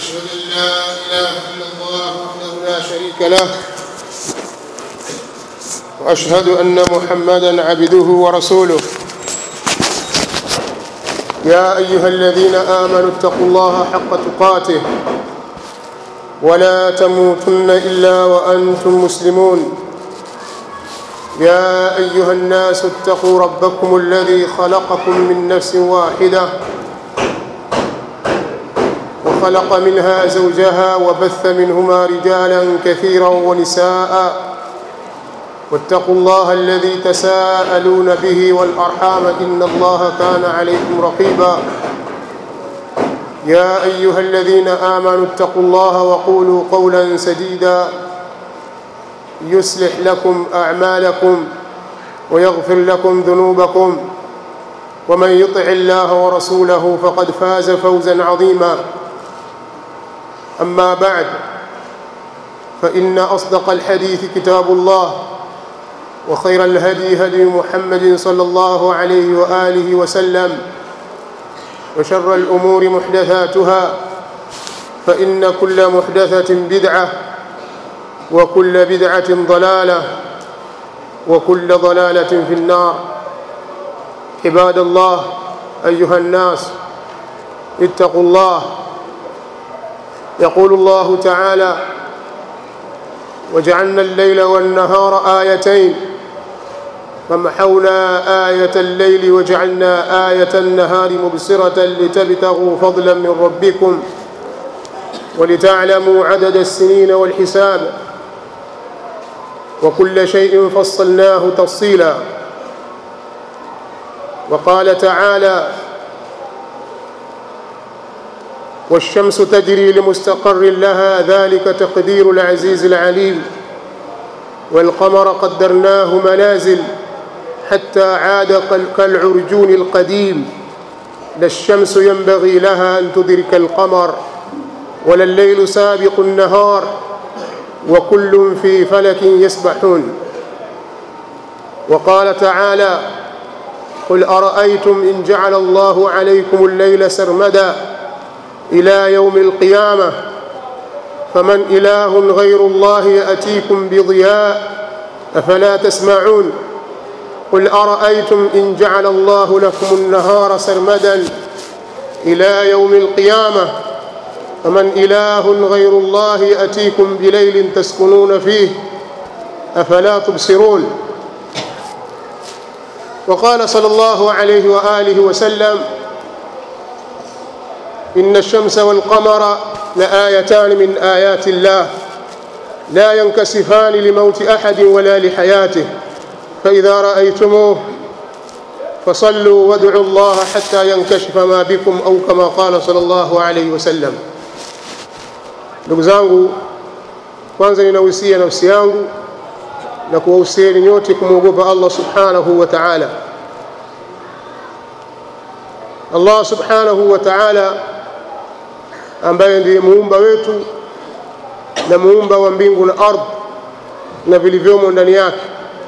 أشهد أن لا إله إلا الله وحده لا شريك له وأشهد أن محمدا عبده ورسوله يا أيها الذين آمنوا اتقوا الله حق تقاته ولا تموتن إلا وأنتم مسلمون يا أيها الناس اتقوا ربكم الذي خلقكم من نفس واحدة وخلق منها زوجها وبث منهما رجالا كثيرا ونساء واتقوا الله الذي تساءلون به والأرحام إن الله كان عليكم رقيبا يا أيها الذين آمنوا اتقوا الله وقولوا قولا سديدا يصلح لكم أعمالكم ويغفر لكم ذنوبكم ومن يطع الله ورسوله فقد فاز فوزا عظيما أما بعد فإن أصدق الحديث كتاب الله وخير الهدي هدي محمد صلى الله عليه وآله وسلم وشر الأمور محدثاتها فإن كل محدثة بدعة وكل بدعة ضلالة وكل ضلالة في النار عباد الله أيها الناس اتقوا الله يقول الله تعالى وجعلنا الليل والنهار آيتين فمحونا آية الليل وجعلنا آية النهار مبصرة لتبتغوا فضلا من ربكم ولتعلموا عدد السنين والحساب وكل شيء فصلناه تفصيلا وقال تعالى والشمس تجري لمستقر لها ذلك تقدير العزيز العليم والقمر قدرناه منازل حتى عاد كالعرجون القديم لا الشمس ينبغي لها أن تدرك القمر ولا الليل سابق النهار وكل في فلك يسبحون وقال تعالى قل أرأيتم إن جعل الله عليكم الليل سرمدا إلى يوم القيامة فمن إله غير الله يأتيكم بضياء أفلا تسمعون قل أرأيتم إن جعل الله لكم النهار سرمدا إلى يوم القيامة فمن إله غير الله يأتيكم بليل تسكنون فيه أفلا تبصرون وقال صلى الله عليه وآله وسلم إن الشمس والقمر لآيتان من آيات الله لا ينكسفان لموت أحد ولا لحياته فإذا رأيتموه فصلوا وادعوا الله حتى ينكشف ما بكم أو كما قال صلى الله عليه وسلم ndugu zangu kwanza ninahusia nafsi yangu na kuwahusieni nyote kumwogopa allah subhanahu wa taala allah subhanahu wa taala ambaye ndiye muumba wetu na muumba wa mbingu na ardhi na vilivyomo ndani yake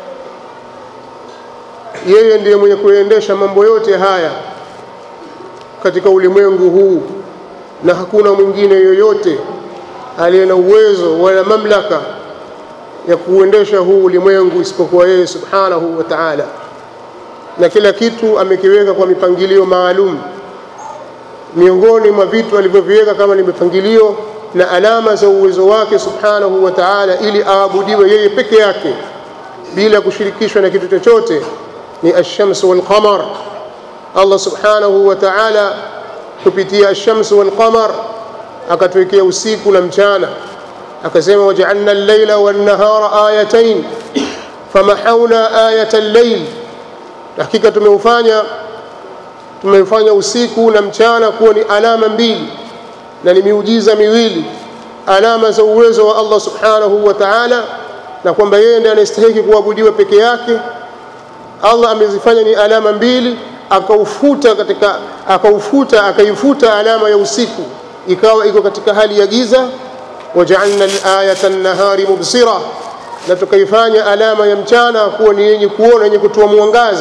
yeye ndiye mwenye kuendesha mambo yote haya katika ulimwengu huu na hakuna mwingine yoyote aliye na uwezo wala mamlaka ya kuuendesha huu ulimwengu isipokuwa yeye subhanahu wa taala na kila kitu amekiweka kwa mipangilio maalum miongoni mwa vitu alivyoviweka kama ni mipangilio na alama za uwezo wake subhanahu wa taala ili aabudiwe yeye peke yake bila kushirikishwa na kitu chochote ni alshamsu walqamar allah subhanahu wa taala kupitia alshamsu walqamar akatuwekea usiku na mchana akasema wajaalna allaila wannahara ayatain famahauna ayata llail hakika tumeufanya tumeufanya usiku na mchana kuwa ni alama mbili na ni miujiza miwili alama za uwezo wa allah subhanahu wa taala na kwamba yeye ndiye anastahiki kuabudiwa peke yake allah amezifanya ni alama mbili akaufuta katika akaufuta akaifuta alama ya usiku ikawa iko katika hali ya giza wajaalna alayata nahari mubsira na tukaifanya alama ya mchana kuwa ni yenye kuona yenye kutoa mwangaza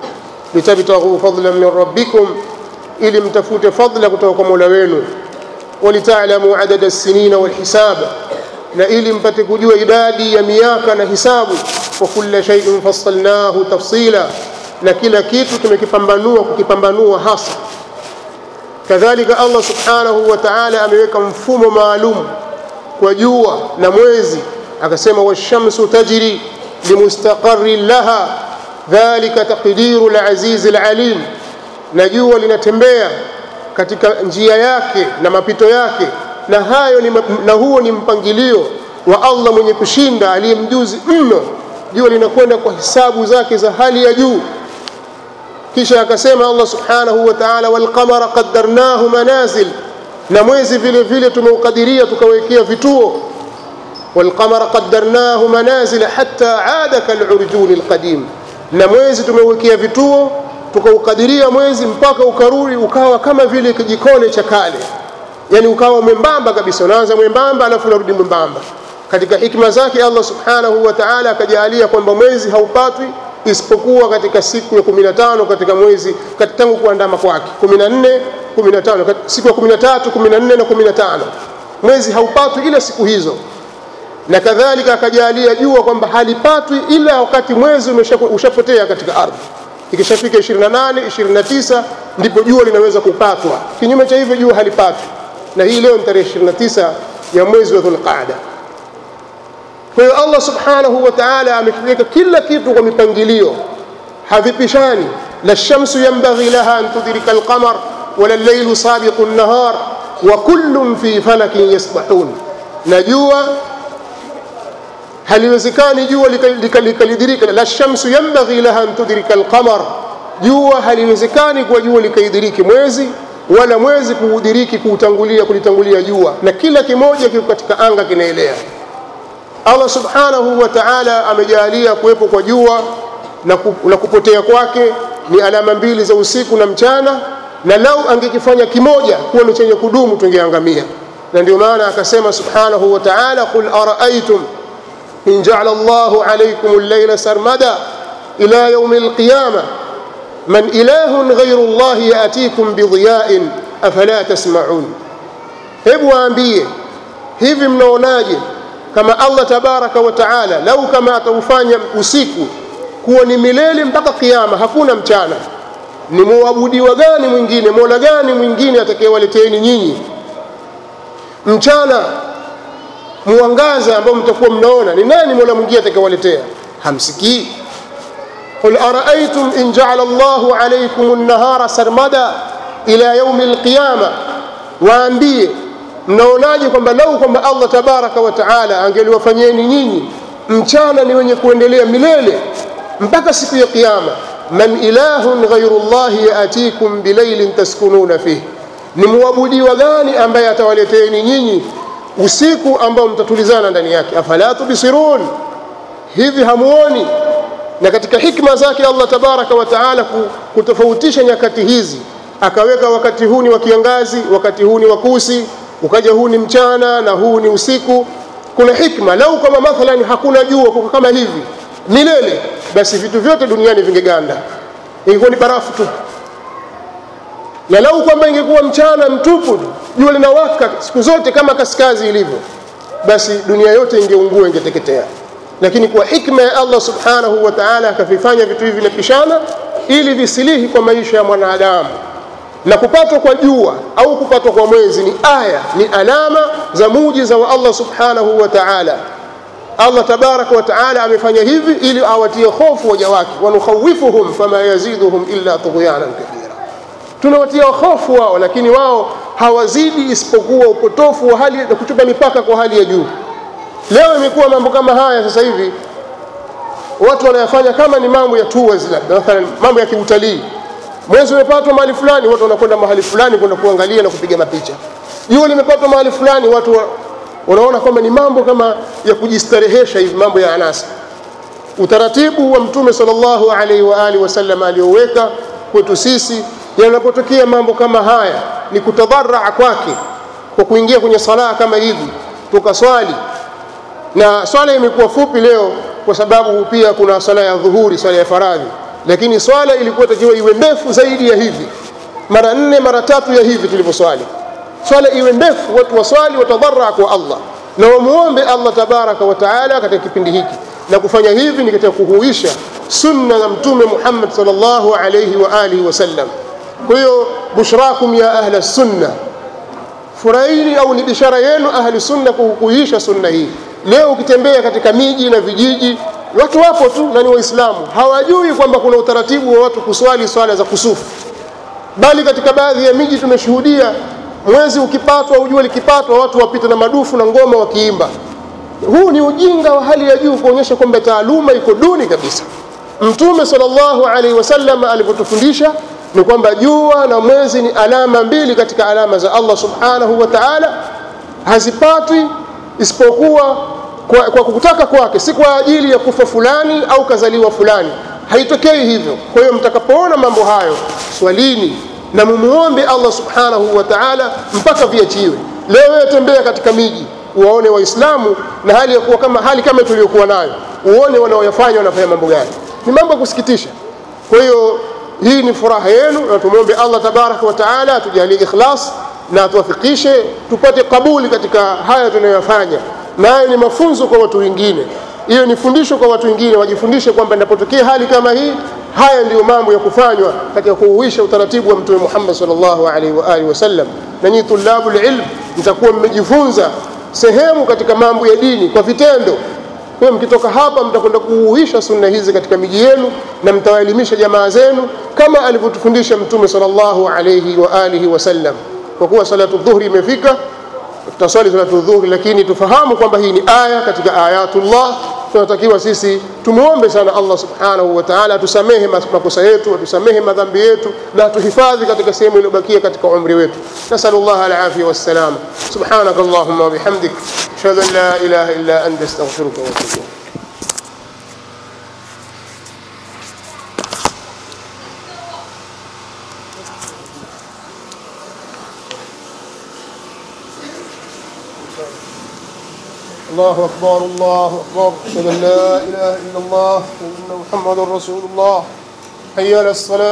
litabtaghu fadlan min rabbikum ili mtafute fadla kutoka kwa mola wenu ولتعلموا عدد السنين والحساب na ili mpate kujua idadi ya miaka na hisabu wa kulla shay'in fassalnahu tafsila na kila kitu tumekipambanua kukipambanua hasa kadhalika Allah subhanahu wa ta'ala ameweka mfumo maalum kwa jua na mwezi akasema washamsu tajri limustaqarrin laha dhalika taqdiru al-aziz al-alim na jua linatembea katika njia yake na mapito yake na hayo ni, na huo ni mpangilio wa Allah mwenye kushinda aliyemjuzi mno jua linakwenda kwa hisabu zake za hali ya juu kisha akasema Allah subhanahu wa ta'ala wal qamara qaddarnahu manazil na mwezi vile vile tumeukadiria tukawekea vituo wal qamara qaddarnahu manazil hatta aada kal urjun al qadim na mwezi tumeuwekea vituo tukaukadiria mwezi mpaka ukarudi ukawa kama vile kijikole cha kale yani ukawa mwembamba kabisa unaanza mwembamba alafu unarudi mwembamba katika hikma zake Allah subhanahu wa ta'ala akajalia kwamba mwezi haupatwi isipokuwa katika siku ya 15 katika mwezi tangu kuandama kwake 14 15 siku ya 13 14 na 15 mwezi haupatwi ila siku hizo na kadhalika akajalia jua kwamba halipatwi ila wakati mwezi ushapotea katika ardhi ikishafika 28 29 ndipo jua linaweza kupatwa kinyume cha hivyo jua halipatwi na hii leo ni tarehe 29 ya mwezi wa Dhulqaada kwa hiyo Allah subhanahu wa ta'ala amekiweka kila kitu kwa mipangilio havipishani la shamsu yanbaghi laha an tudrika alqamar wala al-laylu sabiqu an-nahar wa kullun fi falakin yasbahun na jua haliwezekani jua likalidirika la shamsu yanbaghi laha an tudrika alqamar jua haliwezekani kwa jua likaidiriki mwezi wala mwezi kuudiriki kuutangulia kulitangulia jua na kila kimoja kiko katika anga kinaelea Allah subhanahu wa ta'ala amejalia kuwepo kwa jua na, ku, na kupotea kwake ni alama mbili za usiku na mchana na lau angekifanya kimoja kuwa ni chenye kudumu tungeangamia na ndio maana akasema subhanahu wa ta'ala qul ara'aytum in ja'ala Allahu alaykum al-layla sarmada ila yawm al-qiyamah man ilahun ghayru Allah ya'tikum bidhiya'in afala tasma'un hebu waambie hivi mnaonaje kama Allah tabaraka wa taala lau kama ataufanya usiku kuwa ni milele mpaka kiyama hakuna mchana ni muabudiwa gani mwingine mola gani mwingine atakayewaleteeni nyinyi mchana mwangaza ambao mtakuwa mnaona ni nani mola mwingine atakayewaletea hamsikii قل أرأيتم إن جعل الله عليكم النهار سرمدا إلى يوم القيامة waambie mnaonaje kwamba lau kwamba Allah tabaraka wa taala angeliwafanyeni nyinyi mchana ni wenye kuendelea milele mpaka siku ya kiyama man ilahun ghairu llahi yatikum bilailin taskununa fih ni muabudiwa gani ambaye atawaleteeni nyinyi usiku ambao mtatulizana ndani yake afala tubsirun hivi hamuoni na katika hikma zake Allah tabaraka wa taala kutofautisha nyakati hizi akaweka wakati huu ni wa kiangazi wakati huu ni wa kusi ukaja huu ni mchana na huu ni usiku kuna hikma lau kama mathalan hakuna jua kwa kama hivi milele basi vitu vyote duniani vingeganda ingekuwa ni barafu tu na lau kwamba ingekuwa mchana mtupu jua linawaka siku zote kama kaskazi ilivyo basi dunia yote ingeungua ingeteketea lakini kwa hikma ya Allah subhanahu wa ta'ala akavifanya vitu hivi vinapishana ili visilihi kwa maisha ya mwanadamu na kupatwa kwa jua au kupatwa kwa mwezi ni aya ni alama za mujiza wa Allah subhanahu wa ta'ala Allah tabaraka wa ta'ala amefanya hivi ili awatie hofu waja wake wanukhawifuhum fama yaziduhum illa tughyanan kathira tunawatia hofu wao lakini wao hawazidi isipokuwa upotofu wa hali na kuchupa mipaka kwa hali ya juu leo imekuwa mambo kama haya sasa hivi watu wanayafanya kama ni mambo ya tours labda mathalan mambo ya kiutalii mwezi umepatwa mahali fulani watu wanakwenda mahali fulani kwenda kuangalia na kupiga mapicha jua limepatwa mahali fulani watu wa, wanaona kwamba ni mambo kama ya kujistarehesha hivi mambo ya anasa utaratibu wa mtume sallallahu alaihi wa alihi wasallam aliyoweka kwetu sisi yanapotokea mambo kama haya ni kutadharaa kwake kwa kuingia kwenye sala kama hivi tukaswali na swala imekuwa fupi leo kwa sababu pia kuna swala ya dhuhuri swala ya faradhi lakini swala ilikuwa takiwa iwe ndefu zaidi ya hivi mara nne mara tatu ya hivi tulivyoswali swala iwe ndefu watu waswali watadharaa kwa allah na wamuombe allah tabaraka wa taala katika kipindi hiki na kufanya hivi ni katika kuhuisha sunna za mtume muhammad salllahu alaihi wa alihi wasallam kwa hiyo bushrakum ya ahla sunna furahini au ni bishara yenu ahli sunna kuhuisha sunna hii leo ukitembea katika miji na vijiji watu wapo tu na ni waislamu hawajui kwamba kuna utaratibu wa watu kuswali swala za kusufu bali katika baadhi ya miji tumeshuhudia mwezi ukipatwa au jua likipatwa watu wapita na madufu na ngoma wakiimba huu ni ujinga wa hali ya juu kuonyesha kwamba taaluma iko duni kabisa mtume salllahu alaihi wasallam alivyotufundisha ni kwamba jua na mwezi ni alama mbili katika alama za allah subhanahu wa taala hazipatwi isipokuwa kwa, kwa kutaka kwake si kwa ajili ya kufa fulani au kazaliwa fulani haitokei hivyo kwa hiyo mtakapoona mambo hayo swalini na mumuombe allah subhanahu wa taala mpaka viachiwe leo wewe tembea katika miji uwaone waislamu na hali ya kuwa kama hali kama tuliyokuwa nayo uone wanaoyafanya wanafanya mambo gani ni mambo ya kusikitisha kwa hiyo hii ni furaha yenu na tumwombe allah tabaraka wa taala atujalie ikhlas na atuwafikishe tupate kabuli katika haya tunayoyafanya nayo ni mafunzo kwa watu wengine hiyo ni fundisho kwa watu wengine wajifundishe kwamba inapotokea hali kama hii haya ndiyo mambo ya kufanywa katika kuuisha utaratibu wa mtume muhammad salllahu alaihi waalihi wasallam na nyinyi tulabu lilm mtakuwa mmejifunza sehemu katika mambo ya dini kwa vitendo kwa mkitoka hapa mtakwenda kuuisha sunna hizi katika miji yenu na mtawaelimisha jamaa zenu kama alivyotufundisha mtume salllahu alaihi waalihi wasallam kwa kuwa salatu dhuhri imefika tutaswali salatu dhuhri lakini tufahamu kwamba hii ni aya katika ayatullah tunatakiwa sisi tumwombe sana allah subhanahu wa taala atusamehe makosa yetu atusamehe madhambi yetu na atuhifadhi katika sehemu iliyobakia katika umri wetu nasalu llah alafia wassalama subhanaka allahuma wabihamdik ashhadu an la ilaha illa anta astaghfiruka watubu الله أكبر الله أكبر أشهد أن لا إله إلا الله وأن محمد رسول الله حي على الصلاة